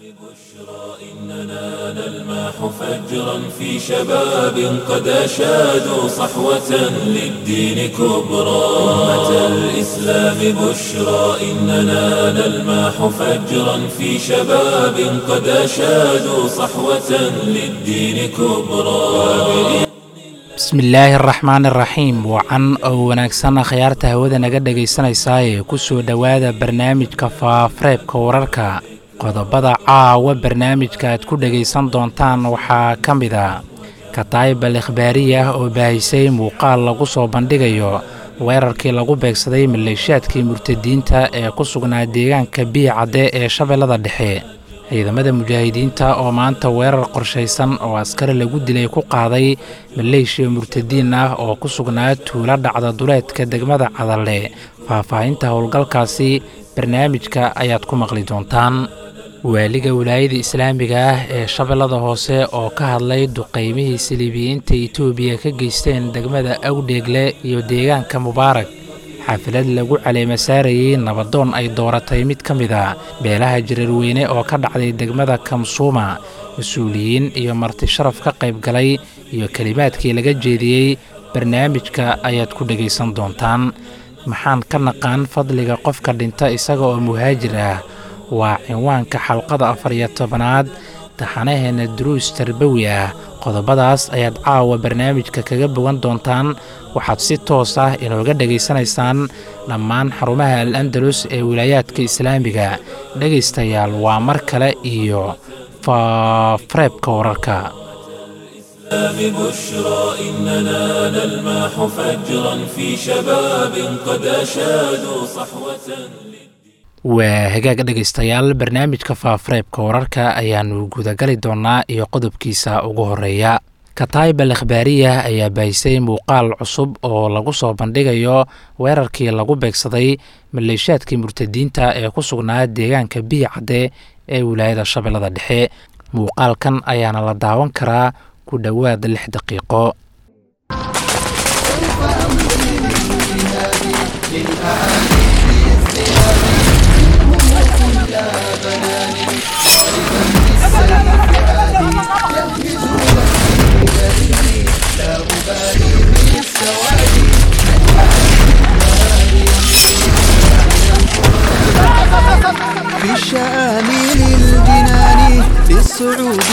إننا نلمح فجرا في شباب قد أشادوا صحوة للدين كبرى أمة الإسلام بشرى إننا نلمح فجرا في شباب قد أشادوا صحوة للدين كبرى bismillaahi araxmaan iraxiim wacan oo wanaagsan akhyaarta hawada naga dhegaysanaysaa ee ku soo dhowaada barnaamijka faafareebka wararka qodobada caawa barnaamijka aad ku dhegaysan doontaan waxaa ka mid a kataayib al ikhbaariyah oo baahisay muuqaal lagu soo bandhigayo weerarkii lagu beegsaday maleeshaadkii murtadiinta ee ku sugnaa deegaanka biicadde ee shabeellada dhexe ciidamada mujaahidiinta oo maanta weerar qorshaysan oo askari lagu dilay ku qaaday maleeshiya murtadiin ah oo ku sugnaa tuulo dhacda duleedka degmada cadalle faahfaahinta howlgalkaasi barnaamijka ayaad ku maqli doontaan waaliga wilaayada islaamiga ah ee shabeellada hoose oo ka hadlay duqaymihii saliibiyiinta etoobiya ka geysteen degmada awdheegle iyo deegaanka mubaarak xaflad lagu caleema saarayey nabadoon ay dooratay mid ka mid a beelaha jareerweyne oo ka dhacday degmada kamsuuma mas-uuliyiin iyo marti sharaf ka qayb galay iyo kelimaadkii laga jeediyey barnaamijka ayaad ku dhegaysan doontaan maxaan ka naqaan fadliga qofka dhinta isaga oo muhaajir ah waa cinwaanka xalqada afar iyo tobanaad taxanaheenna duruus tarbawi ah qodobadaas ayaad caawa barnaamijka kaga bogan doontaan waxaad si toos ah inooga dhegaysanaysaan dhammaan xarumaha al andalus ee wilaayaadka islaamiga dhegaystayaal waa mar kale iyo faafareebka wararka بشرى إننا نلمح فجرا في شباب قد أشادوا صحوة waa hagaag dhegaystayaal barnaamijka faafareebka wararka ayaannu gudagali doonnaa iyo qodobkiisa ugu horeeya kataayib al ikhbaariyah ayaa baahisay muuqaal cusub oo lagu soo bandhigayo weerarkii lagu beegsaday maleeshaadkii murtadiinta ee ku sugnaa deegaanka biicadde ee wilaayada shabeellada dhexe muuqaalkan ayaana la daawan karaa ku dhowaad lix daqiiqo في الشآمل الجنان للصعود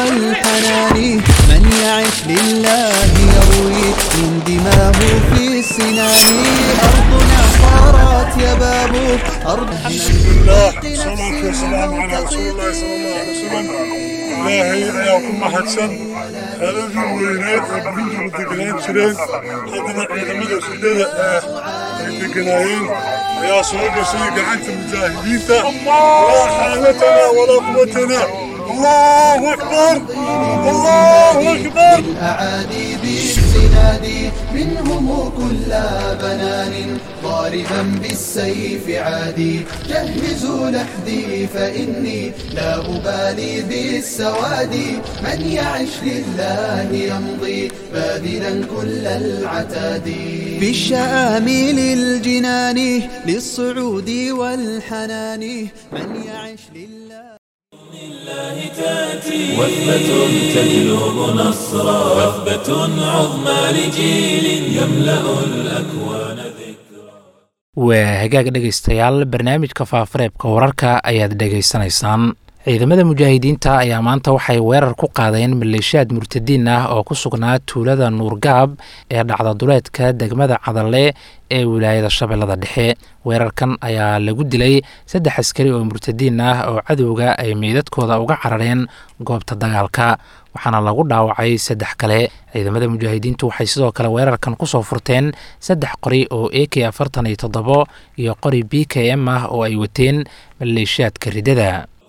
والحنان من يعش لله يروي من دماه في السنان أرضنا صارت يا باب أرض الله صلاة والسلام على رسول الله صلى الله عليه وسلم ilaahay ayaa ku mahadsan xeeladii weyneed ee burintu deganaan jireen haddana ciidamada ridada ah ay deganaayeen ayaa soo gashay gacanta mujaahidiinta laa xaalatana walaa quwatana allahu akbar allahu akbar الأعادي بالسناد منهم كل بنان ضاربا بالسيف عادي جهزوا لحدي فإني لا أبالي بالسواد من يعش لله يمضي باذلا كل العتاد في الشآمل الجنان للصعود والحنان من يعش لله الله تأتي وثبة تجلب نصرا وثبة عظمى لجيل يملأ الأكوان ذكرا waa hagaag dhegaystayaal barnaamijka faafareebka wararka ayaad dhegaysanaysaan ciidamada mujaahidiinta ayaa maanta waxay weerar ku qaadeen maleeshiyaad murtadiin ah oo ku sugnaa tuulada nuurgaab ee dhacda duleedka degmada cadalle ee wilaayada shabeellada dhexe weerarkan ayaa lagu dilay saddex askari oo murtadiin ah oo cadowga ay meydadkooda uga carareen goobta dagaalka waxaana lagu dhaawacay saddex kale ciidamada mujaahidiintu waxay sidoo kale weerarkan kusoo furteen saddex qori oo a k afartan iyo toddobo iyo qori b k m ah oo ay wateen maleeshiyaadka ridada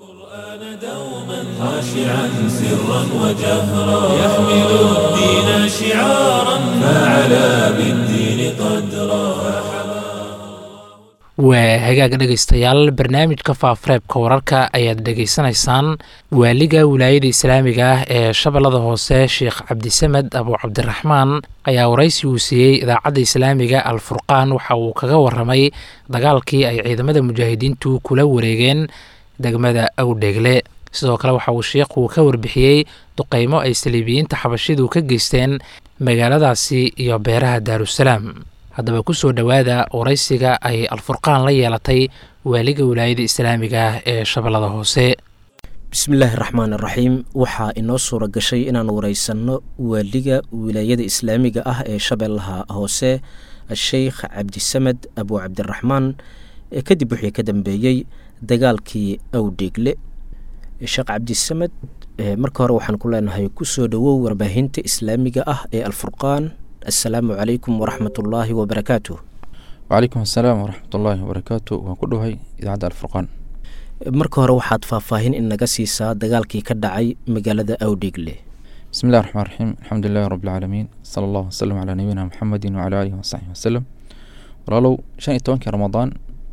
دوما خاشعا سرا وجهرا يحمل الدين شعارا فعلى بالدين قدرا waa hagaag dhegaystayaal barnaamijka faafareebka wararka ayaad dhegaysanaysaan waaliga wilaayada islaamiga ah ee shabeellada hoose sheekh cabdisamed abu cabdiraxmaan ayaa waraysi uu siiyey idaacadda islaamiga al furqaan waxa uu kaga waramay dagaalkii ay ciidamada mujaahidiintu kula wareegeen degmada awdheegle sidoo kale waxa uu sheikhu ka warbixiyey duqeymo ay saliibiyiinta xabashidu ka geysteen magaaladaasi iyo beeraha daarusalaam haddaba ku soo dhowaada waraysiga ay alfurqaan la yeelatay waaliga wilaayada islaamiga ah ee shabeellada hoose bismillaahi raxmaan iraxiim waxaa inoo suura gashay inaan wareysanno waaliga wilaayada islaamiga ah ee shabeellaha hoose sheikh cabdisamed abu cabdiraxmaan kadib wixii ka dambeeyey dagaalkii awdheegle sheekh cabdisamed marka hore waxaan ku leenahay kusoo dhowow warbaahinta islaamiga ah ee alfurqaan assalaamu calaykum waraxmat ullaahi wabarakaatuh wacalaykum assalaam waraxmat ullaahi wabarakaatu waan ku dhowahay idaacadda alfurqaan marka hore waxaad faahfaahin in naga siisaa dagaalkii ka dhacay magaalada awdheegle bismi illahi raxmaan raxiim alxamdu lilahi rabbilcaalamiin sala allahu wasalam calaa nabiyina muxamedin wacala aalihi wasaxbihi wasalam walaalow shan iyo tobankii ramadaan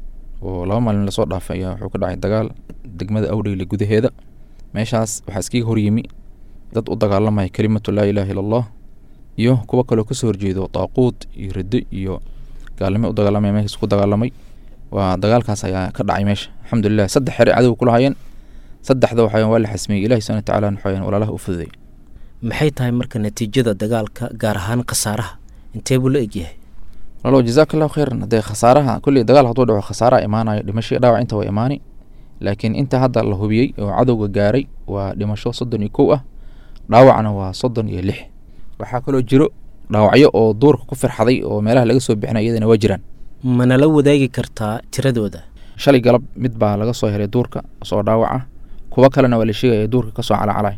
oo laba maalin lasoo dhaafay ayaa wuxuu ka dhacay dagaal degmada awdheegle gudaheeda meeshaas waxaa iskaga horyimi dad u dagaalamaya kelimatu laa ilaaha illa allah iyo kuwo kaloo kasoo horjeedo daaquud iyo riddo iyo gaalnimo u dagaalamaya meeshaas ku dagaalamay waa dagaalkaas ayaa ka dhacay meesha alxamdulilah saddex xere cadow kula hayeen saddexda waxayan waa la xasmiyey ilahi subana watacaala waxayan walaalaha u fududay maxay tahay marka natiijada dagaalka gaar ahaan khasaaraha intee buu la egyahay walaalow jazaaka allahu khayran haddee khasaaraha kulley dagaal hadduu dhaco khasaaraha imaanayo dhimasho dhaawac inta waa imaani laakiin inta hadda la hubiyey oo cadowga gaaray waa dhimasho soddon iyo kow ah dhaawacna waa soddon iyo lix waxaa kaloo jiro dhaawacyo oo duurka ku firxaday oo meelaha laga soo bixinay iyadana waa jiraan manala wadaagi kartaa tiradooda shalay galab mid baa laga soo helay duurka soo dhaawaca kuwo kalena waa la sheegaya duurka kasoo calacalay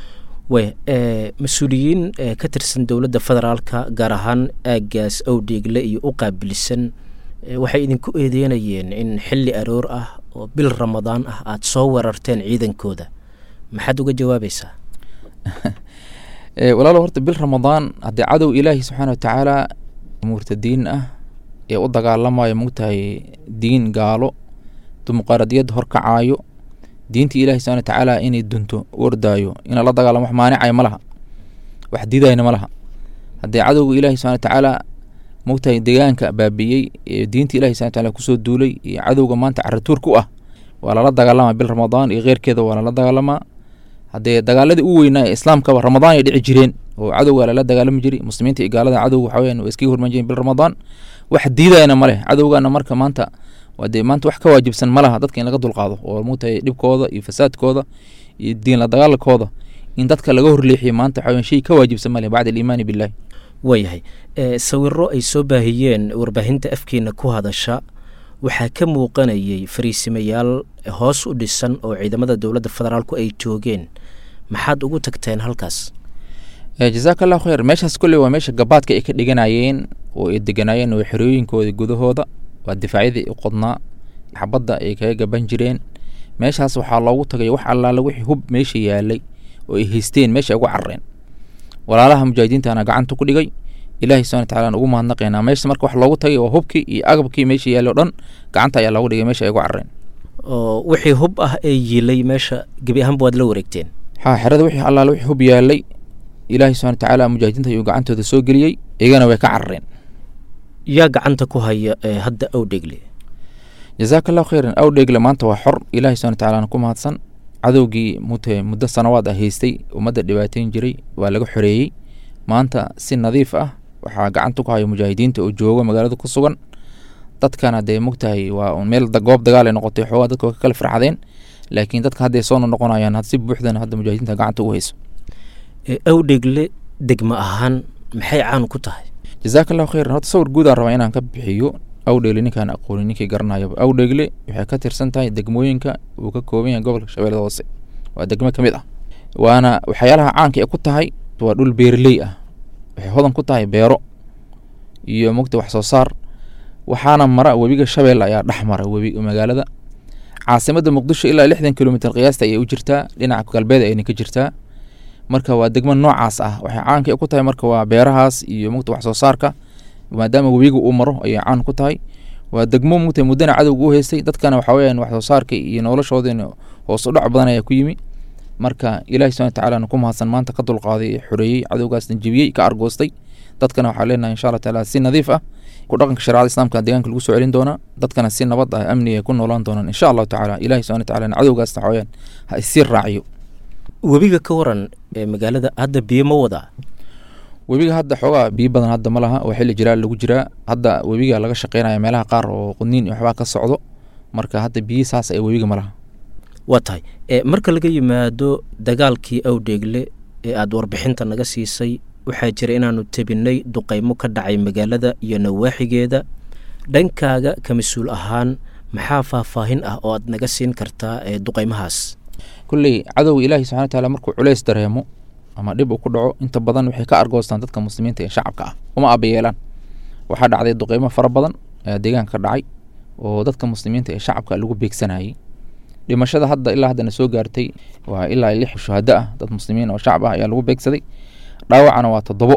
wey mas-uuliyiin ka tirsan dowladda federaalka gaar ahaan aagaas awdheegle iyo u qaabilsan waxay idinku eedeynayeen in xilli aroor ah oo bil ramadaan ah aada soo weerarteen ciidankooda maxaad uga jawaabaysaa walaalo horta bil ramadaan haddii cadow ilaahi subxaana watacaala murtadiin ah ee u dagaalamayo mogtahay diin gaalo dimuqraadiyad horkacaayo diinta ilahi subxana watacaala inay dunto u ordaayo ina la dagaalamo wax maanicaya ma laha wax diidayna ma laha haddii cadowga ilahi subxana watacaala mogtahay deegaanka baabiiyey ee diinta ilahi subxana watacaala kusoo duulay iyo cadowga maanta caratuur ku ah waa lala dagaalamaa bil ramadaan iyo keyrkeeda waa lala dagaalamaa haddee dagaaladii u weynaa ee islaamkaba ramadaan ay dhici jireen oo cadowga lala dagaalami jiray muslimiinta iyo gaalada cadowga waxa weyan waa iskaga hormaan jireen bil ramadaan wax diidayana ma leh cadowgana marka maanta waa dee maanta wax ka waajibsan ma laha dadka in laga dulqaado oo mogtahay dhibkooda iyo fasaadkooda iyo diin la dagaalakooda in dadka laga horleexiyo maanta waxa weyan shay ka waajibsan ma leh bacda aliimaani billahi waayahay sawiro ay soo baahiyeen warbaahinta afkeena ku hadasha waxaa ka muuqanayay fariisimayaal hoos u dhisan oo ciidamada dowladda federaalku ay joogeen maxaad ugu tagteen halkaas jazaaka allahu khayr meeshaas kolley waa meesha gabaadka ay ka dhiganayeen oo ay deganaayeen oo xerooyinkooda gudahooda waa difaacyadii i qodnaa xabadda ay kaga gaban jireen meeshaas waxaa loogu tagay wax allaala wixii hub meesha yaalay oo ay haysteen meesha ay ugu carareen walaalaha mujaahidiintana gacanta ku dhigay ilahi subana watacaala ugu mahadnaqaynaa meesha marka wax loogu tagay waa hubkii iyo agabkii meesha yaallay o dhan gacanta ayaa loogu dhigay meesha ay ugu carareen oo wixii hub ah ee yiilay meesha gebi ahaanba waad la wareegteen ha xerada wixii allaala wixii hub yaalay ilaahi subana watacaala mujaahidiinta ayuu gacantooda soo geliyey iyagana way ka carareen yaa gacanta ku haya hadda awdheegle jazaaka allahu khayran awdheegle maanta waa xor ilahi subana watacaala ku mahadsan cadowgii mute muddo sanawaad ah haystay ummadda dhibaateyn jiray waa laga xoreeyey maanta si nadiif ah waxaa gacanta ku haya mujaahidiinta oo jooga magaalada ku sugan dadkana dee mogtahay waa meel goob dagaal ay noqotay xoogaa dadka waa ka kala farxadeen laakiin dadka hadday soo noqonayaan si buuxdana hadda mujaahidiinta gacanta ugu hayso awdheegle degmo ahaan maxay caan ku tahay jazaaka allahu khayran horta sawir guudaan rabaa inaan ka bixiyo awdheegle ninkaan aqoonin ninkii garanayaba awdheegle waxay ka tirsan tahay degmooyinka uu ka kooban yahay gobolka shabeellada hoose waa degmo ka mid ah waana waxyaalaha caanka ee ku tahay waa dhul beerley ah waxay hodan ku tahay beero iyo mogta wax soo saar waxaana mara webiga shabeelle ayaa dhex mara webi magaalada caasimada muqdisho ilaa lixdan kilomitr qiyaasta ayay u jirtaa dhinaca galbeed ayna ka jirtaa marka waa degmo noocaas ah waxay caanka ku tahay marka waa beerahaas iyo mogta wax soo saarka maadaama webiga uu maro ayay caan ku tahay waa degmo mogta muddana cadowga u haystay dadkana waxa weyaan wax soo saarka iyo noloshoodina hoos u dhac badan ayaa ku yimi marka ilaahi subana watacaala ku mahadsan maanta ka dulqaaday ee xoreeyey cadowgaasna jebiyey ka argoostay dadkana waxaa leenahay insha allah taala si nadiif ah ku dhaqanka shareecada islaamka deegaanka lagu soo celin doonaa dadkana si nabad ah amni ay ku noolaan doonaan insha allahu tacaala ilahi subhana wataala cadowgaas waxaweyaan ha isii raaciyo webiga ka waran ee magaalada hadda biyo ma wadaa webiga hadda xoogaa biyo badan hadda ma laha oo xilli jiraa lagu jiraa hadda webiga laga shaqeynaya meelaha qaar oo qudniin iyo waxbaa ka socdo marka hadda biyi saas ee webiga ma laha waa tahay e marka laga yimaado dagaalkii awdheegle ee aada warbixinta naga siisay waxaa jira inaanu tebinay duqeymo ka dhacay magaalada iyo nawaaxigeeda dhankaaga ka mas-uul ahaan maxaa faahfaahin ah oo aad naga siin kartaa ee duqeymahaas kulley cadowga ilaahi subxana wataala markuu culeys dareemo ama dhib uu ku dhaco inta badan waxay ka argoostaan dadka muslimiinta ee shacabka ah uma abayeelaan waxaa dhacday duqeymo fara badan ayaa deegaanka ka dhacay oo dadka muslimiinta ee shacabka lagu beegsanayay dhimashada hadda ilaa haddana soo gaartay waa ilaa lix shuhado ah dad muslimiin oo shacab ah ayaa lagu beegsaday dhaawacana waa toddobo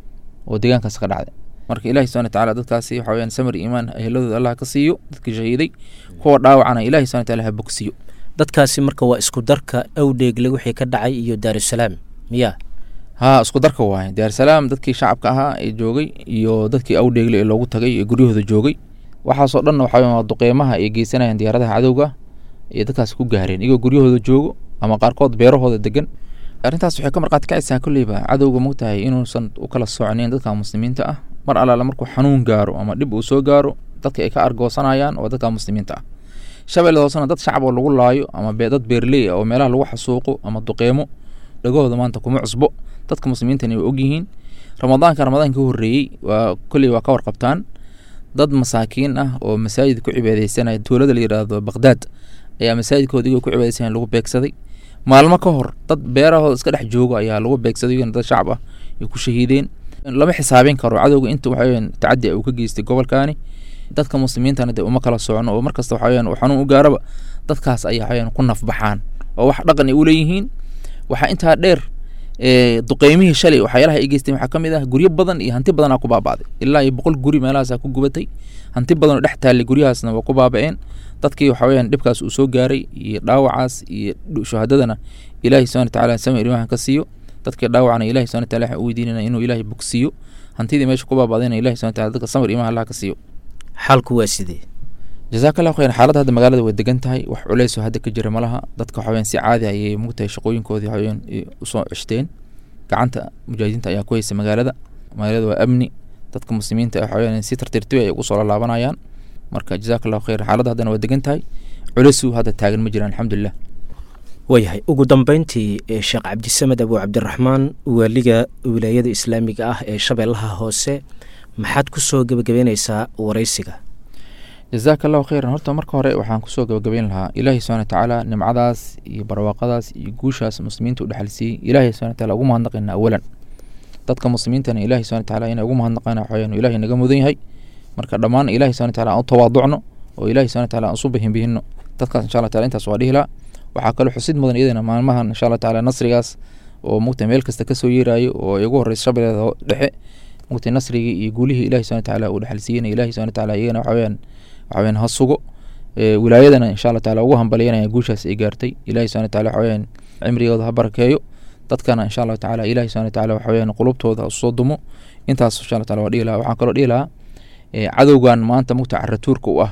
oo deegaankaas ka dhacday marka ilahi subana wataala dadkaasi waxa weyaan samir iimaan eheladooda allah ka siiyo dadkii shahiiday kuwa dhaawacana ilahi subana wataala ha bogsiyo dadkaasi marka waa isku darka awdheegle wixii ka dhacay iyo daarusalaam miya haa isku darka waaye daarsalaam dadkii shacabka ahaa ee joogay iyo dadkii awdheegle ee loogu tagay ee guryahooda joogay waxaasoo dhanna waxa waa duqeymaha ay geysanayaan diyaaradaha cadowga iyo dadkaasi ku gaareen iyagoo guryahooda joogo ama qaarkood beerahooda degan arrintaas waxay ka marqaati kacaysaa kolleyba cadowga mogtahay inuusan u kala socnayn dadka muslimiinta ah mar allaale markuu xanuun gaaro ama dhib uu soo gaaro dadka ay ka argoosanayaan waa dadka muslimiinta ah shabeelle hoosena dad shacab oo lagu laayo ama dad beerley ah oo meelaha lagu xasuuqo ama duqeymo dhagahooda maanta kuma cusbo dadka muslimiintana way ogyihiin ramadaanka ramadaanka ka horreeyey waa kolley waa ka warqabtaan dad masaakiin ah oo masaajid ku cibaadeysanaya tuulada la yidhaahdo baqdaad ayaa masaajidkooda igoo ku cibaadeysanaya lagu beegsaday maalmo ka hor dad beerahooda iska dhex joogo ayaa lagu beegsaday iyagana dad shacab ah ay ku shahiideen lama xisaabin karo cadowga inta waxaweyaan tacadi uu ka geystay gobolkaani dadka muslimiintana dee uma kala socno oo markasta waxaweyaan uu xanuun u gaaraba dadkaas ayaa waxaweyaan ku nafbaxaan oo wax dhaqan ay u leeyihiin waxaa intaa dheer duqeymihii shalay waxyaalaha ay geysteen waxaa ka mid ah guryo badan iyo hanti badanaa ku baaba'day ilaa iyo boqol guri meelahaasaa ku gubatay hanti badan oo dhex taallay guryahaasna waa ku baaba'een dadkii waxa weyaan dhibkaas uu soo gaaray iyo dhaawacaas iyo shuhadadana ilaahi subana wataala samir imahan ka siiyo dadkii dhaawacna ilahi subana wataala waxaan u weydiinana inuu ilaahay bogsiiyo hantidii meesha ku baaba'dayna ilahi subana wataala dadka samir imaha allah ka siiyo xaalku waa sidee jazaaka allahu khayr xaaladda hadda magaalada way degan tahay wax culeysoo hadda ka jira malaha dadka waxaweyaan si caadi ayay mugtahay shaqooyinkoodii waxaweyaan usoo ceshteen gacanta mujaahidiinta ayaa ku haysa magaalada magaalada waa amni dadka muslimiinta waxaweyaan si tartiirtibi ay ugu soo laalaabanayaan marka jazaaka allahu khayr xaaladda haddana waa degan tahay culeysuu hadda taagan ma jiraan alxamdulilah waayahay ugu dambeyntii sheekh cabdisamed abu cabdiraxmaan waaliga wilaayada islaamiga ah ee shabeellaha hoose maxaad ku soo gebagabeyneysaa waraysiga jazaaka allahu khayran horta marka hore waxaan kusoo gabagabeyn lahaa ilaahi subana watacaala nimcadaas iyo barwaaqadaas iyo guushaas muslimiinta u dhexalsiiyey ilahi subana wataala ugu mahadnaqayna awalan dadka muslimiintana ilahi subana wataala inay ugu mahadnaqaan waxaweyaan ilahi naga mudan yahay marka dhammaan ilahi subana wataala aan u tawaaducno oo ilahi subana wataala aan usu bihinbihino dadkaas insha allah taala intaas waa dhihi lahaa waxaa kaloo xusid mudan iyadana maalmahan insha allah taala nasrigaas oo mugta meel kasta kasoo yeerayo oo ay ugu horeysa shabeelada dhexe mugta nasrigii iyo guulihii ilahi subana wataala uu dhexalsiiyena ilahi subana wataala iyagana waxaweyaan waxaweyaan ha sugo wilaayadana insha allah taala ugu hambalyanaya guushaas ay gaartay ilahi subana wataala waxaweyaan cimrigooda ha barakeeyo dadkana insha allahu tacaala ilahi subana wataala waxaweyaan qulubtooda ha usoo dumo intaas insha allah taala waa dhihi lahaa waxaan kaloo dhihi lahaa cadowgan maanta mugta caratuurka u ah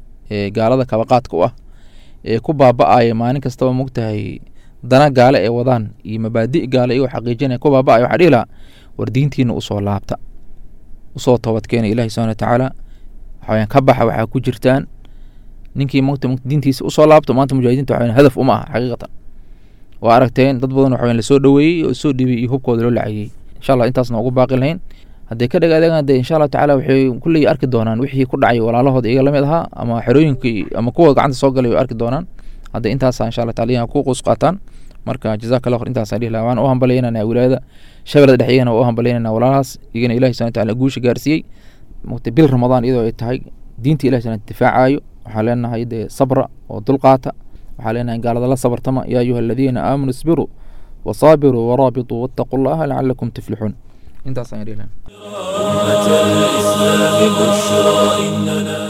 ee gaalada kabaqaadka u ah ee ku baaba-aya maalin kastaba mogtahay dana gaale ee wadaan iyo mabaadi gaale iyagoo xaqiijinaya ku baaba-aya waxaa dhihi lahaa war diintiina usoo laabta usoo toobadkeena ilahi subana watacaala waxaweyaan ka baxa waxaa ku jirtaan ninkii mugta diintiisa usoo laabto maanta mujaahidiinta waxaweyan hadaf uma aha xaqiiqatan waa aragteen dad badan waxaweyan lasoo dhoweeyey oo soo dhibay iyo hubkooda loo lacagiyey insha allah intaasna ugu baaqi lahayn hadday ka dhagaadegaan dee insha allahu tacala waxay kulley arki doonaan wixii ku dhacay walaalahooda iyaga lamid ahaa ama xerooyinkii ama kuwa gacanta soo galay way arki doonaan hadda intaasa insha allah taala ku quus qaataan marka jazaka allah khayr intaasaan dhihi lahaa waan u hambalyaynana wilaayada shabeelada dhex iyagana waa u hambalyaynana walaalahaas iyagana ilahi subana wataala guusha gaarsiiyey mugta bil ramadaan iyadoo ay tahay diinta ilahi subana difaacayo waxaa leenahay dee sabra oo dulqaata waxaa leenahay gaalada la sabartama yaa ayuha aladiina aamanuu isbiruu wasaabiruu waraabituu wattaquu llaha lacalakum tuflixuun intaas ayaan dhihi lahaa أمة الإسلام بشرى إننا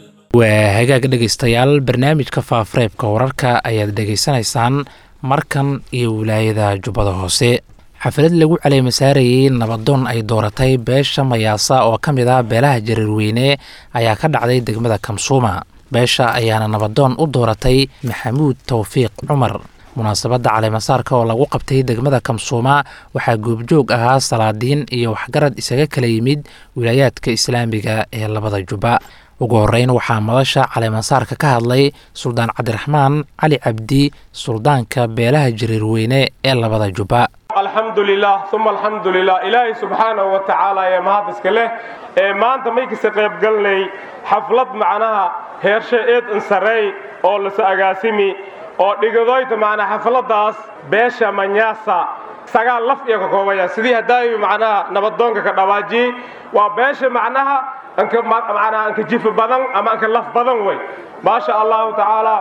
waa hagaag dhegaystayaal barnaamijka faafareebka wararka ayaad dhegaysanaysaan markan iyo wilaayada jubbada hoose xaflad lagu caleemasaarayey nabadoon ay dooratay beesha mayaasa oo ka mid ah beelaha jareerweyne ayaa ka dhacday degmada kamsuuma beesha ayaana nabadoon u dooratay maxamuud towfiiq cumar munaasabadda caleemasaarka oo lagu qabtay degmada kamsuuma waxaa goobjoog ahaa salaadiin iyo waxgarad isaga kala yimid wilaayaadka islaamiga ee labada jubba ugu horeyn waxaa madasha caleemasaarka ka hadlay suldaan cabdiraxmaan cali cabdi suldaanka beelaha jareerweyne ee labada jubba alxamdu lilah uma alxamdu lilah ilaahay subxaanahu wa tacaala ee mahad iska leh ee maanta maykasta qaybgalnay xaflad macnaha heershe eed insareey oo lasa agaasimi oo dhigadoyta macnaa xafladaas beesha manyaasa sagaal laf iyo ka koobaya sidii hadaayu macnaha nabadoonka ka dhawaajiyey waa beesha macnaha anka macnaha anka jifi badan ama anka laf badan wey maasha allahu tacaala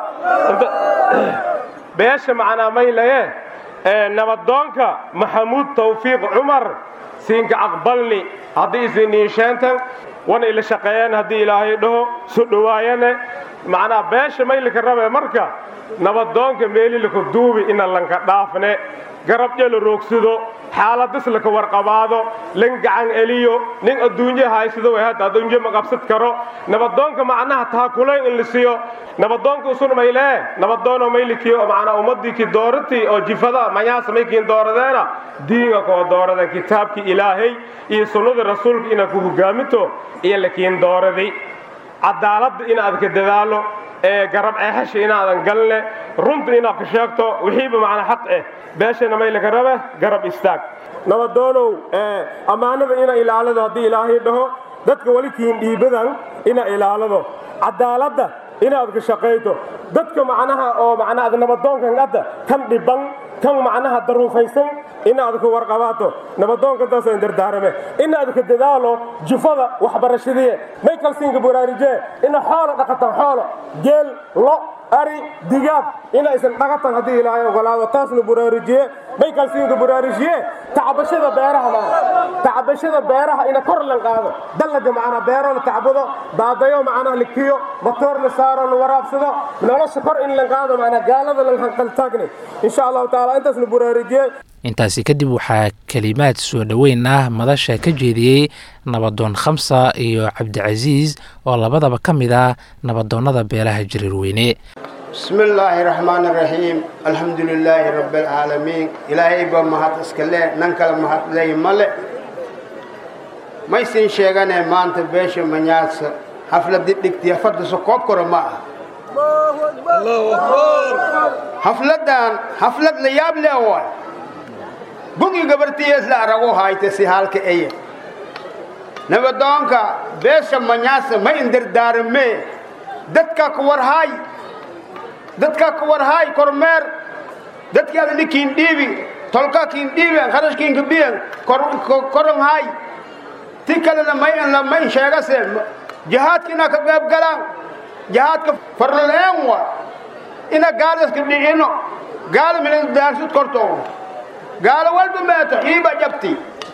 beesha macnaa maylaye nabadoonka maxamuud tawfiiq cumar siinka aqbalni haddii isiniisheentan wana ila shaqeeyeen haddii ilaahay dhaho su dhowaayane macnaa beesha maylika rabe marka nabadoonka meelilaka duubi ina lanka dhaafne garabyo la roogsado xaaladis laka warqabaado lan gacan eliyo nin adduunyo haysado way hadda adduunyo ma qabsad karo nabadoonka macnaha taakulayn in la siiyo nabadoonka usun maylee nabadoono maylikiyo macnaa ummadii ki dooratii oo jifada mayaasa maykiin dooradeena diinga koo dooraden kitaabkii ilaahay iyo sunnada rasuulka inaad ku hogaaminto iyo lakiin dooraday cadaaladda inaad ka dadaalo ee garab eexasha inaadan galne runta inaad ka sheegto wixiiba macnaa xaq eh beeshana maylaka rabe garab istaag nabadoonow ammaanada ina ilaalado haddii ilaahay dhaho dadka weli kiin dhiibadan ina ilaalado cadaaladda inaad ka shaqayto dadka macnaha oo macnaa nabadoonkan hadda kan dhiban kan macnaha daruufaysan inaad ka warqabaato nabadoonkantaasaan dardaarame inaad ka dadaalo jufada waxbarashadii may kalsiinka baraarujee ina xoolo dhaqatan xoolo geel lo ari digaag inaysan dhaqatan haddii ilaahay ogolaado taasna baraarujiye may kalsiinka baraarujiye tacbashada beeraha maa tacbashada beeraha ina kor lan qaado dallaga macnaa beero la tacbado daadayo macnaha la kiyo matoor la saaro la waraabsado nolosha kor in lan qaado macnaa gaalada lan hanqaltaagni insha allahu tacaala intaasna baraarujiye intaasi kadib waxaa kelimaad soo dhoweyn ah madasha ka jeediyey nabadoon khamsa iyo cabdicasiis oo labadaba ka mid ah nabadoonnada beelaha jariirweyne bismi illaahi raxmaani raxiim alxamdu lilaahi rabbi alcaalamiin ilaahayba mahad iska le nan kale mahad ley male maysin sheeganee maanta beesha manyaasa xafladi dhigtiya fadasa koob kora ma ah xafladan xaflad la yaab le waay bugi gabartiyees la arago hayte si halka eye nabadoonka beesha manyaasa ma indardaarame dadka ku warhaay dadka ku warhaay kormeer dadkaada nikiin dhiibi tolka kiin dhiiben kharashkiinka biyen koron haay ti kalena may la may sheegase jihaadka ina ka qayb galaan jihaadka farleen wa ina gaalaska dhicino gaala milan daarsud korto gaala walba meeto iiba jabti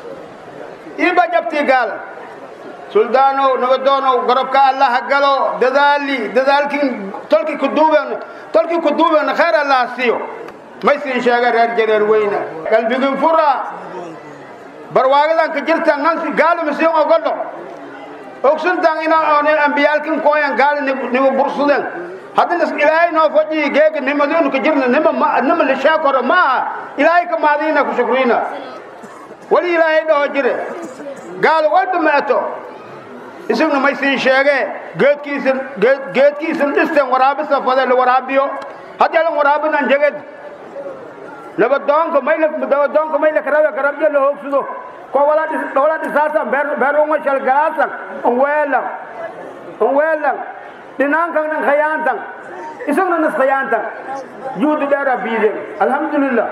iiba jabti gaala suldaanow nabadoonow garabka allaha galo dadaali dadaalkiin tolkii ku duuben tolkii ku duuben khayr allaha siiyo may siin sheega reer jareer weyna qalbigin fura barwaagadan ka jirtan nansi gaala masiin ogolo ogsuntan ina oone ambiyaalkin kooyan gaala nigu bursuden haddana ilaahay noo fadhiyi geega nimadinu ka jirna nima nima lisheekoro maaha ilaahay ka maadiina ku shukriina wali ilaahay dhaho jire gaalo walba meeto isagna may siin sheegee geedkiisan geedkiisan dhisten waraabisa fade la waraabiyo haddii alan waraabinan jeged nabadoonka mayla nabadoonka mayla karabe garabyo la hoogsado ko wala dhis wala dhisaasan beer beer unga shal galaasan un weelan un weelan dhinaankan nan khayaantan isagna nas khayaantan juudi dheera biiden alxamdulilah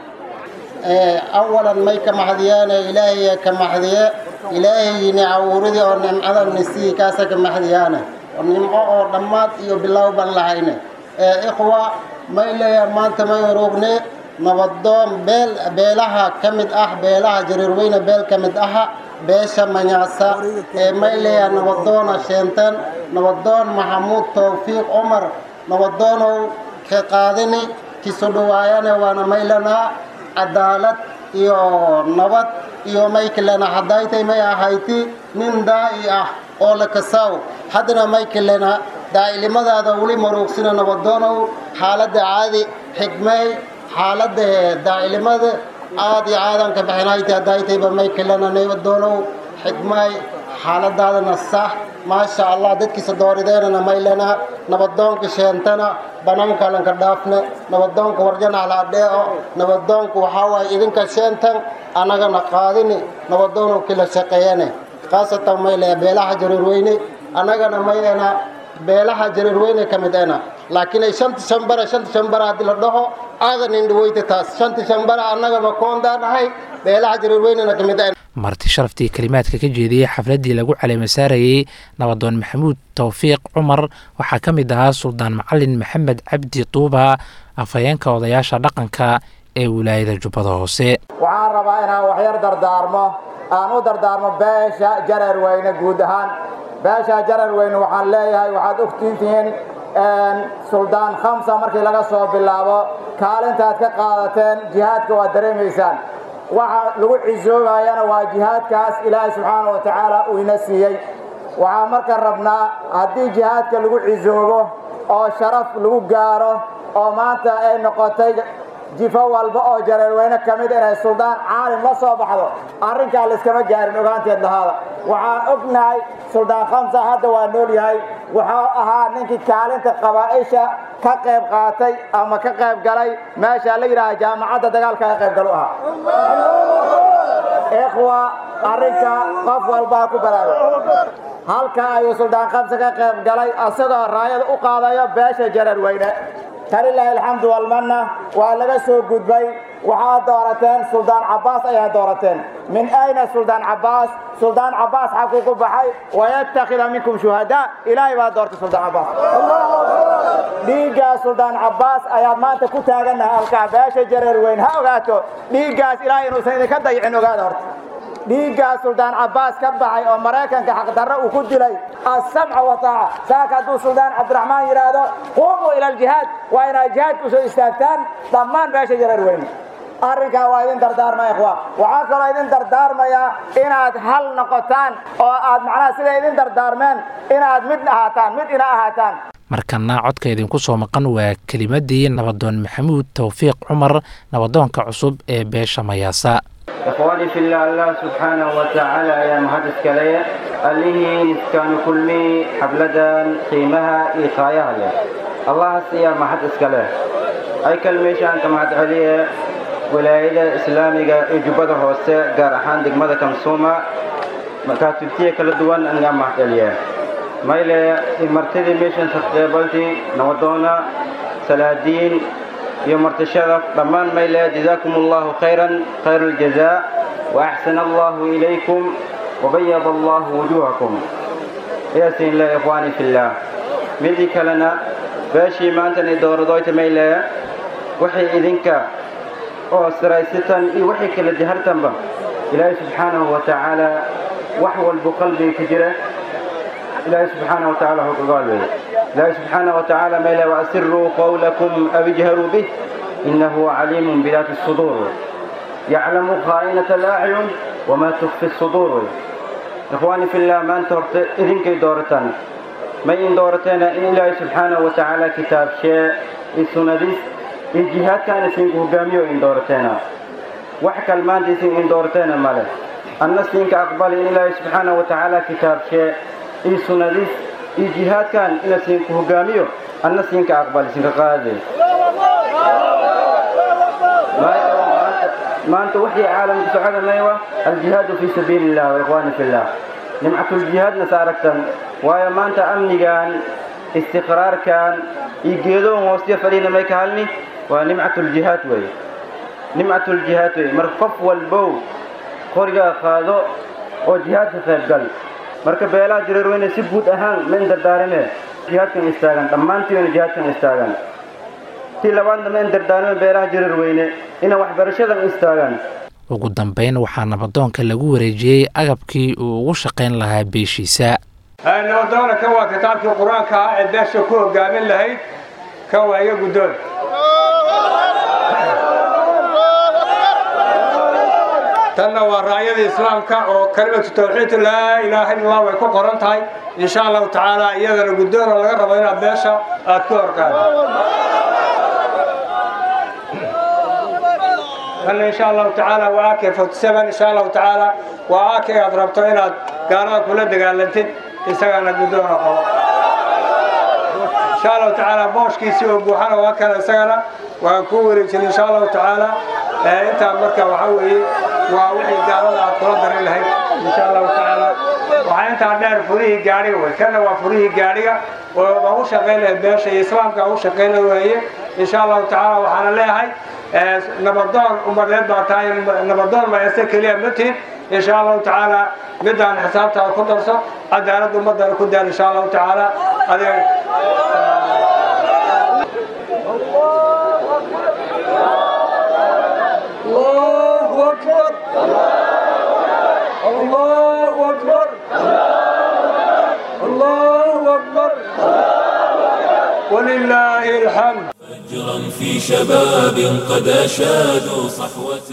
awalan may ka maxdiyaane ilaahay ka maxdiye ilaahaygiini cawuuridii oo nimcada nisii kaasa ka maxdiyaane oo nimco oo dhammaad iyo bilow baan lahayne ikhwa may leeyahay maanta may urugne nabadoon beel beelaha ka mid ah beelaha jariirweyne beel ka mid aha beesha manyaasa ee may leeyahay nabadoona sheenteen nabadoon maxamuud towfiiq cumar nabadoonow ka qaadini kiso dhawaayane waana maylanaa cadaalad iyo nabad iyo may kalena haddaytay may ahayti nin daa'i ah oo la kasaaw haddana may kalena daa'ilnimadaada weli maruugsina nabadoonow xaaladda caadi xigmay xaaladda daa'ilnimada aad iyo aadan ka bixinayti haddaytayba may kalena nabadoonow xigmay xaaladaadana sax maasha allah dadkiisa doorideenana maylena nabadoonka sheentana banaanka lanka dhaafne nabadoonka warjana halaadheeo nabadoonka waxaa waaye idinka sheentan annagana qaadini nabadoonow kila shaqeeyane khaasatan mayle beelaha jareerweyne annagana mayena beelaha jareerweyne ka mid ena laakiin ay shanta shambara shanta shambara haddii la dhaho aadan indhaweyta taas shanta shambara annagaba koondaan ahay beelaha jareerweynena ka mid ena marti sharaftii kelimaadka ka jeediyey xafladdii lagu caleemasaarayey nabadoon maxamuud towfiiq cumar waxaa ka mid ahaa suldaan macalin maxamed cabdi tuuba afhayeenka odayaasha dhaqanka ee wilaayada jubbada hoose waxaan rabaa inaan waxyar dardaarmo aan u dardaarmo beesha jareer weyne guud ahaan beesha jareer weyne waxaan leeyahay waxaad ogtiintihiin suldaan khamsa markii laga soo bilaabo kaalintaad ka qaadateen jihaadka waad dareemaysaan waxa lagu cisoobayana waa jihaadkaas ilaahay subxaana wa tacaala uu ina siiyey waxaan marka rabnaa haddii jihaadka lagu cisoobo oo sharaf lagu gaaro oo maanta ay noqotay jifo walba oo jareerweyne ka mid inay suldaan caalim la soo baxdo arrinkaa layskama gaarin ogaanteed lahaada waxaan ognahay suldaan khamsa hadda waa nool yahay wuxuu ahaa ninkii kaalinta qabaa'isha ka qayb qaatay ama ka qayb galay meesha la yidhaaha jaamacadda dagaalka ka qayb galu ahaa ikhwa arrinka qof walbaa ku baraaga halka ayuu suldaan khamsa ka qayb galay asagoo raayada u qaadayo beesha jareerweyne falilaahi alxamdu walmanna waa laga soo gudbay waxaad doorateen suldaan cabbaas ayaa doorateen min ayna suldaan cabbaas suldaan cabbaas xaguu ku baxay wayattakhida minkum shuhadaa ilaahay baa doortay suldaan cabbaas dhiiggaas suldaan cabbaas ayaad maanta ku taagannahay halkaa beesha jareer weyn ha ogaato dhiiggaas ilaahay inuusan idinka dayicin ogaada horta dhiiggaas suldaan cabbaas ka baxay oo maraykanka xaqdarro uu ku dilay assamca wataaca saaka hadduu suldaan cabdiraxmaan yidhaahdo quumuu ila aljihaad waa inaad jihaadka usoo istaagtaan dhammaan beesha jareer weyne arrinkaa waa idin dardaarmaya ikhwa waxaa kaloo idin dardaarmayaa inaad hal noqotaan oo aad macnaha siday idin dardaarmeen inaad mid ahaataan mid ina ahaataan markana codka idinku soo maqan waa kelimadii nabadoon maxamuud towfiiq cumar nabadoonka cusub ee beesha mayaasa إخواني في الله الله سبحانه وتعالى يا مهدس كلية اللي كانوا كل مي حبلدان قيمها إيقايها لي الله سيا مهدس كلية أي كلمة شان كما عليه ولاية إسلامية إجابة هوسة قارحان دق ماذا كم سوما مكاتبتي كل دوان أنجا محتلية ما إلى مرتدي ميشن سقبلتي نودونا سلادين يوم الشرف ضمان ميلا جزاكم الله خيرا خير الجزاء وأحسن الله إليكم وبيض الله وجوهكم يا سين الله إخواني في الله مدي كلنا باشي ما أنت ندور دويت ميلا وحي إذنك أو سرايستان إي وحي كلا جهرتن با إلهي سبحانه وتعالى وحول بقلبي كجرة إلهي سبحانه وتعالى هو قلبي الله سبحانه وتعالى ما لا وأسروا قولكم أو اجهروا به إنه عليم بذات الصدور يعلم خائنة الأعين وما تخفي الصدور إخواني في الله ما أنترت إذن كي دورتان ما إن دورتنا إن الله سبحانه وتعالى كتاب شيء السندس الجهاد كان سينكو قاميو إن دورتنا وحكى المان دي سين إن دورتنا ماله الناس سينك أقبل إن الله سبحانه وتعالى كتاب شيء السندس iyo jihaadkan ina siinka hogaamiyo anna siinka aqbali siinka qaade maanta wixii caalamka socda maywa aljihaadu fii sabiili illah wa ikhwaani fi llah nimcatuljihaadna saaragtan waayo maanta amnigan istiqraarkan iyo geedoon hoostiya fadhiina may ka halni waa nimcatuljihaad wey nimcatuljihaad wey marka qof walbow qorigaa qaado oo jihaadka qaybgal marka beelaha jareerweyne si guud ahaan ma in dardaarime jihaadkan istaagan dhammaantiina jihaadkan istaagan tii labaadna ma in dardaarime beelaha jareerweyne ina waxbarashadan istaagan ugu dambayn waxaa nabadoonka lagu wareejiyey agabkii uu ugu shaqayn lahaa beeshiisa nabadoona kan waa kitaabkii qur-aanka ah ee beesha ku hogaamin lahayd kan waa iga guddoon tanna waa raayada islaamka oo kalimatu tawxiid laa ilaaha illa allah way ku qoran tahay insha allahu tacaala iyadana guddoona laga rabo inaad meesha aad ku horkaado tanna insha allahu tacaala waa ak forty seven insha allahu tacaala waa ak aad rabto inaad gaalada kula dagaalantid isagana guddoona qabo insha allahu tacaala booshkiisii oo buuxana waa kana isagana waan ku wareejin insha allahu tacaala intaa marka waxaa weeye waa wixii gaalada aad kula darin lahayd insha allahu tacaala waxaa intaa dheer furihii gaadhiga wey kana waa furihii gaadhiga oo baa u shaqayn lahayd beesha iyo islaamka u shaqayn weeye insha allahu tacaala waxaana leeyahay nabadoon umadeed baa tahay nabadoon mayase keliya ma tihin insha allahu tacaala midaan xisaabtaada ku darso cadaaladda ummadana ku daar insha allahu tacaala adiga الله أكبر الله أكبر الله أكبر ولله الحمد فجرا في شباب قد أشادوا صحوة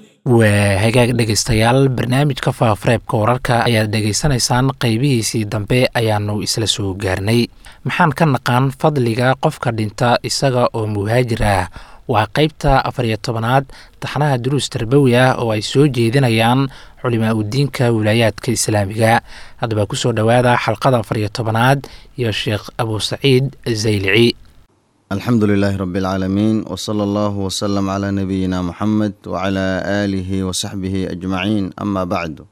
waa hagaag dhegaystayaal barnaamijka faafareebka wararka ayaad dhegaysanaysaan qeybihiisii dambe ayaanu isla soo gaarnay maxaan ka naqaan fadliga qofka dhinta isaga oo muhaajir ah waa qeybta afariyo tobanaad taxnaha duruus tarbawi ah oo ay soo jeedinayaan culimaa udiinka wilaayaadka islaamiga haddaba kusoo dhowaada xalqada afariyo tobanaad iyo sheekh abu saciid zaylici alxamdu lilaahi rabi اlcaalamiin wsala allahu wsalam calaa nabiyina muxamed wacalaa aalihi wasaxbihi ajmaciin ama bacdu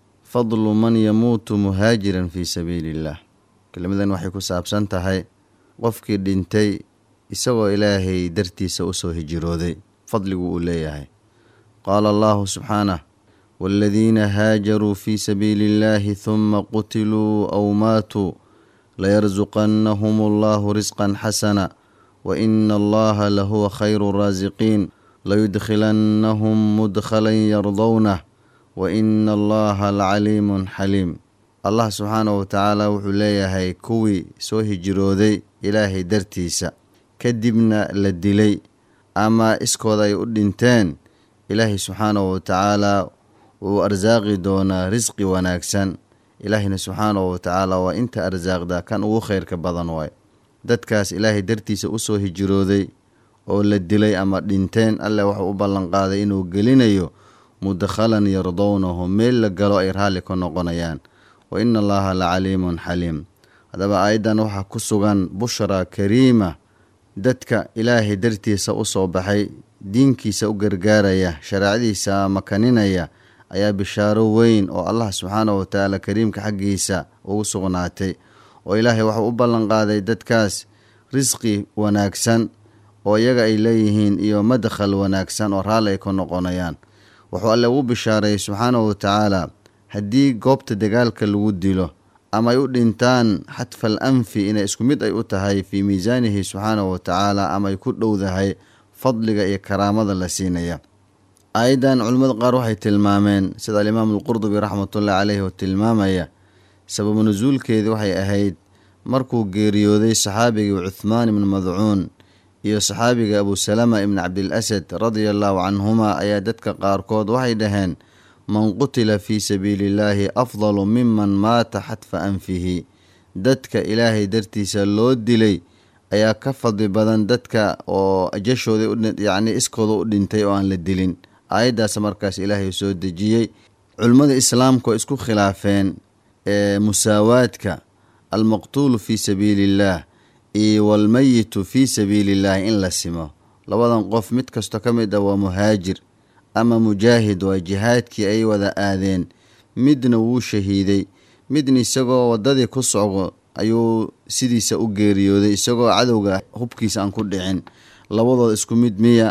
fadlu man yamuutu muhaajiran fii sabiili illah kelimadan waxay ku saabsan tahay qofkii dhintay isagoo ilaahay dartiisa usoo hijirooday fadligu uu leeyahay qaala allahu subxaanah waaladiina haajaruu fii sabiili illahi huma qutiluu aw maatuu layarsuqannahum allahu risqan xasana waina allaha lahuwa khayru raasiqiin layudkhilannahum mudkhalan yardownah waina allaha lacaliimun xaliim allah subxaanahu watacaala wuxuu leeyahay kuwii soo hijirooday ilaahay dartiisa kadibna la dilay ama iskooda ay u dhinteen ilaahay subxaanahu watacaala wuu arsaaqi doonaa risqi wanaagsan ilaahayna subxaanahu watacaala waa inta arsaaqda kan ugu khayrka badan waay dadkaas ilaahay dartiisa usoo hijirooday oo la dilay ama dhinteen alleh waxuu u ballanqaaday inuu gelinayo mudkhalan yardownahu meel la galo ay raalli ka noqonayaan wa ina allaha la caliimun xaliim haddaba aayaddan waxaa ku sugan bushra kariima dadka ilaahay dartiisa usoo baxay diinkiisa u gargaaraya shareecadiisa makaninaya ayaa bishaaro weyn oo allah subxaanahu watacaala kariimka xaggiisa ugu sugnaatay oo ilaahay waxuu u ballanqaaday dadkaas risqi wanaagsan oo iyaga ay leeyihiin iyo madkhal wanaagsan oo raalli ay ka noqonayaan wuxuu alle ugu bishaareeyey subxaanahu watacaala haddii goobta dagaalka lagu dilo ama ay u dhintaan xadfal anfi inay isku mid ay u tahay fii miisaanihi subxaanahu watacaala ama ay ku dhowdahay fadliga iyo karaamada la siinaya aayaddan culimmada qaar waxay tilmaameen sida alimaamu alqurdubi raxmatullahi caleyhi oo tilmaamaya sababu nusuulkeedii waxay ahayd markuu geeriyooday saxaabigii cuthmaan ibnu madcuun iyo saxaabiga abusalama ibni cabdilasad radia allahu canhuma ayaa dadka qaarkood waxay dhaheen man qutila fii sabiili illaahi afdalu miman maata xadfa anfihi dadka ilaahay dartiisa loo dilay ayaa ka fadli badan dadka oo jashooda yacni iskooda u dhintay oo aan la dilin aayaddaas markaas ilaahay soo dejiyey culimmada islaamka oo isku khilaafeen ee musaawaadka almaqtuulu fii sabiili illaah iyo walmeyitu fii sabiili illaahi in la simo labadan qof mid kastoo ka mid ah waa muhaajir ama mujaahid waa jihaadkii ay wada aadeen midna wuu shahiiday midna isagoo waddadii ku socdo ayuu sidiisa u geeriyooday isagoo cadowga hubkiisa aan ku dhicin labadooda isku mid miya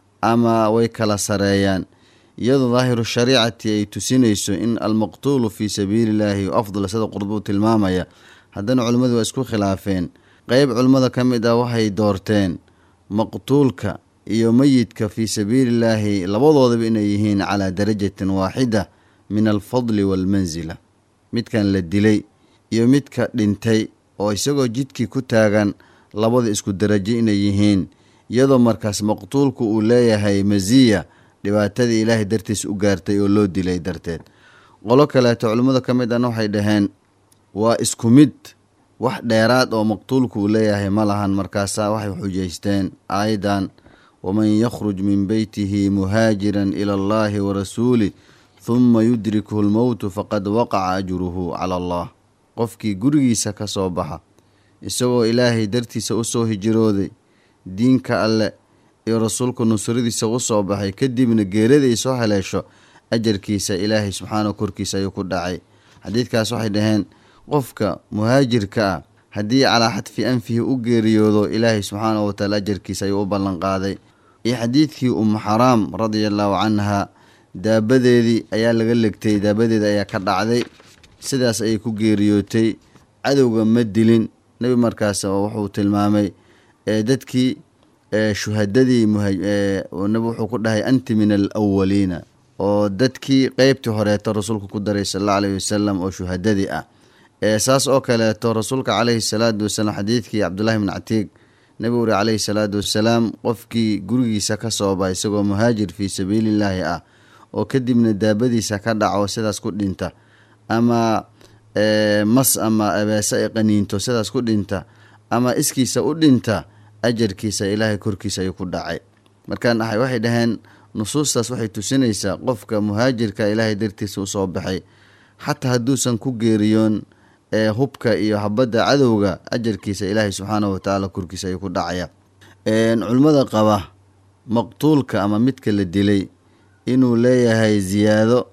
ama way kala sareeyaan iyadoo daahiru shariicati ay tusinayso in almaqtuulu fii sabiilillaahi afdal sida qurbuu tilmaamaya haddana culimmadu waa isku khilaafeen qeyb culimmada ka mid ah waxay doorteen maqtuulka iyo meyidka fii sabiilillaahi labadoodaba inay yihiin calaa darajatin waaxida min alfadli waalmansila midkan la dilay iyo midka dhintay oo isagoo jidkii ku taagan labada isku darajo inay yihiin iyadoo markaas maqtuulku uu leeyahay masiya dhibaatadii ilaahay dartiis u gaartay oo loo dilay darteed qolo kaleeto culimmada ka mid ana waxay dhaheen waa isku mid wax dheeraad oo maqtuulku uu leeyahay ma lahan markaasaa waxay xujaysteen aayadan waman yakhruj min beytihi muhaajiran ila allahi warasuulih huma yudrikhu lmowtu faqad waqaca ajruhu cala allah qofkii gurigiisa ka soo baxa isagoo ilaahay dartiisa u soo hijirooday diinka alle iyo rasuulku nusradiisa u soo baxay kadibna geerada ay soo haleesho ajarkiisa ilaahay subxaanahu korkiisa ayuu ku dhacay xadiidkaas waxay dhaheen qofka muhaajirka ah haddii calaa xadfi anfihi u geeriyoodo ilaahay subxaanahu wataala ajarkiisa ayuu u ballanqaaday iyo xadiidkii umu xaraam radia allaahu canha daabadeedii ayaa laga legtay daabadeeda ayaa ka dhacday sidaas ayay ku geeriyootay cadowga ma dilin nebi markaas wuxuu tilmaamay dadkii shuhadadii nebi wuxuu ku dhahay anti min alawaliina oo dadkii qeybtii horeeto rasuulku ku daray sal alla alayhi wasalam oo shuhadadii ah saas oo kaleeto rasuulka caleyhi salaatu wasalaam xadiidkii cabdullahi bn catiig nebi uri caleyhi salaatu wasalaam qofkii gurigiisa ka sooba isagoo muhaajir fii sabiilillaahi ah oo kadibna daabadiisa ka dhaco sidaas ku dhinta ama mas ama abeese ay qaniinto sidaas ku dhinta ama iskiisa u dhinta ajarkiisa ilaahay korkiisa ayuu ku dhacay markaan ahay waxay dhaheen nusuustaas waxay tusinaysaa qofka muhaajirka ilaahay dartiisa usoo baxay xataa hadduusan ku geeriyoon ee hubka iyo habadda cadowga ajarkiisa ilaahay subxaanahu watacaala korkiisa ayuu ku dhacaya culimmada qaba maqtuulka ama midka la dilay inuu leeyahay ziyaado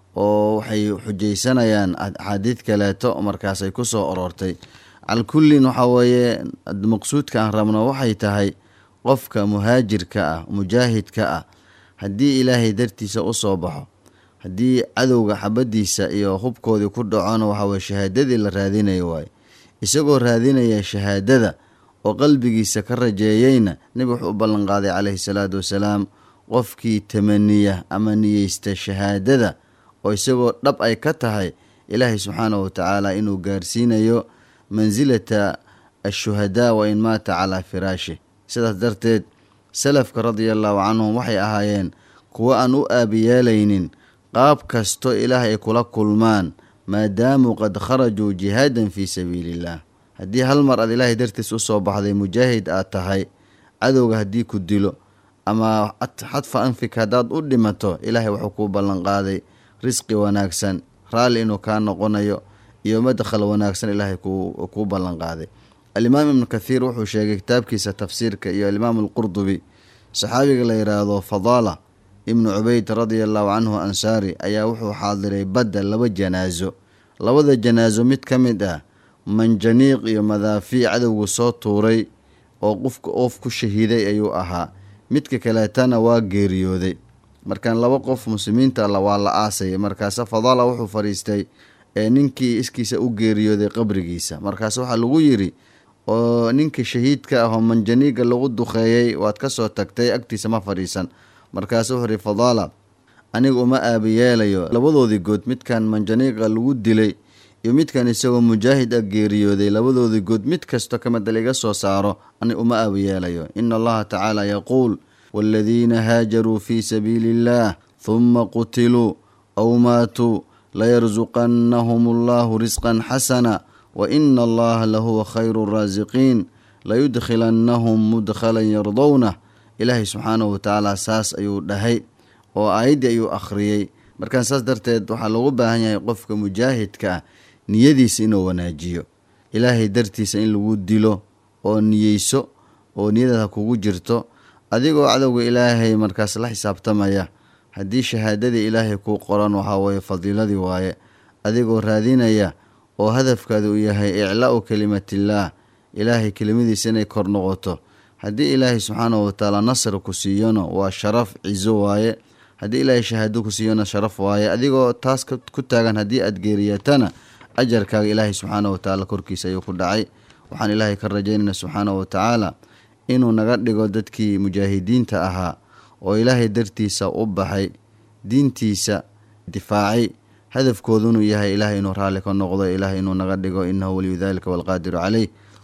oo waxay xujaysanayaan axaadiid kaleeto markaasay ku soo aroortay calkullin waxaa weeye maqsuudka aan rabno waxay tahay qofka muhaajirka ah mujaahidka ah haddii ilaahay dartiisa u soo baxo haddii cadowga xabadiisa iyo hubkoodii ku dhacona waxaweye shahaadadii la raadinayo waaye isagoo raadinaya shahaadada oo qalbigiisa ka rajeeyeyna nebi wuxuu u ballanqaaday caleyhi salaatu wasalaam qofkii tamaniya ama niyeysta shahaadada oo isagoo dhab ay ka tahay ilaahay subxaanahu watacaala inuu gaarsiinayo mansilata ashuhadaa wa in maata calaa firaashi sidaas darteed salafka radia allaahu canhum waxay ahaayeen kuwo aan u aabiyeelaynin qaab kasto ilaah ay kula kulmaan maadaamuu qad kharajuu jihaadan fii sabiiliillah haddii hal mar aad ilaahay dartiis u soo baxday mujaahid aad tahay cadowga haddii ku dilo ama xadfa anfika haddaad u dhimato ilaahay wuxuu kuu ballanqaaday risqi wanaagsan raalli inuu kaa noqonayo iyo madkhal wanaagsan ilaahay kuu ballanqaaday alimaam ibnu kathiir wuxuu sheegay kitaabkiisa tafsiirka iyo alimaam alqurdubi saxaabiga la yidhaahdo fadaala ibnu cubeyd radia allahu canhu ansaari ayaa wuxuu xaadiray badda laba janaaso labada janaaso mid ka mid ah manjaniiq iyo madaafiic cadowgu soo tuuray oo qofka oof ku shahiiday ayuu ahaa midka kaleetana waa geeriyooday markaan laba qof muslimiinta alla waa la aasayay markaase fadaala wuxuu fadhiistay ee ninkii iskiisa u geeriyooday qabrigiisa markaase waxaa lagu yidhi oo ninkii shahiidka ah oo manjaniiga lagu duqeeyey waad ka soo tagtay agtiisa ma fadhiisan markaasu wuxuu ihi fadaala aniga uma aabiyeelayo labadoodii good midkan manjaniiqa lagu dilay iyo midkan isagoo mujaahid ah geeriyooday labadoodii good mid kasto ka mid liga soo saaro ani uma aabiyeelayo ina allaha tacaala yaquul waaladiina haajaruu fii sabiili illaah huma qutiluu aw maatuu layarsuqannahum allahu risqan xasana wa ina allaha lahuwa khayru raasiqiin layudkhilannahum mudkhalan yardownah ilaahay subxaanahu watacaala saas ayuu dhahay oo aayaddii ayuu akhriyey markaan saas darteed waxaa loogu baahan yahay qofka mujaahidka ah niyadiisa inuu wanaajiyo ilaahay dartiisa in lagu dilo oo niyeyso oo niyadaada kugu jirto adigoo cadowga ilaahay markaas la xisaabtamaya haddii shahaadadii ilaahay kuu qoran waxaa weeye fadiiladii waaye adigoo raadinaya oo hadafkaada uu yahay iclaa'u kelimatillaah ilaahay kelimadiisa inay kor noqoto haddii ilaahay subxaanahu watacaala nasr ku siiyona waa sharaf cizo waaye haddii ilaahay shahaado ku siiyona sharaf waaye adigoo taas ku taagan haddii aad geeriyatana ajarkaaga ilaahay subxaanahu watacaala korkiisa ayuu ku dhacay waxaan ilaahay ka rajaynayna subxaanahu watacaala inuu naga dhigo dadkii mujaahidiinta ahaa oo ilaahay dartiisa u baxay diintiisa difaacay hadafkoodunuu yahay ilaahay inuu raalli ka noqdo ilaahay inuu naga dhigo inahu waliyu dalika walqaadiru caleyh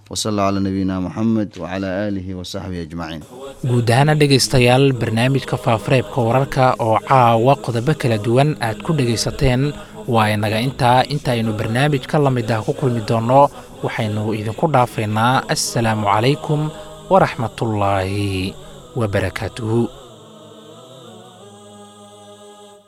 wasala calaa nabiyina moxamed wacalaa aalihi wasaxbihi ajmaciin guud ahaana dhegaystayaal barnaamijka faafareebka wararka oo caawa qodobo kala duwan aad ku dhegaysateen waa inaga intaa intaaynu barnaamij ka la mid ah ku kulmi doonno waxaynu idinku dhaafaynaa assalaamu calaykum waraxmatullaahi wabarakaatuhu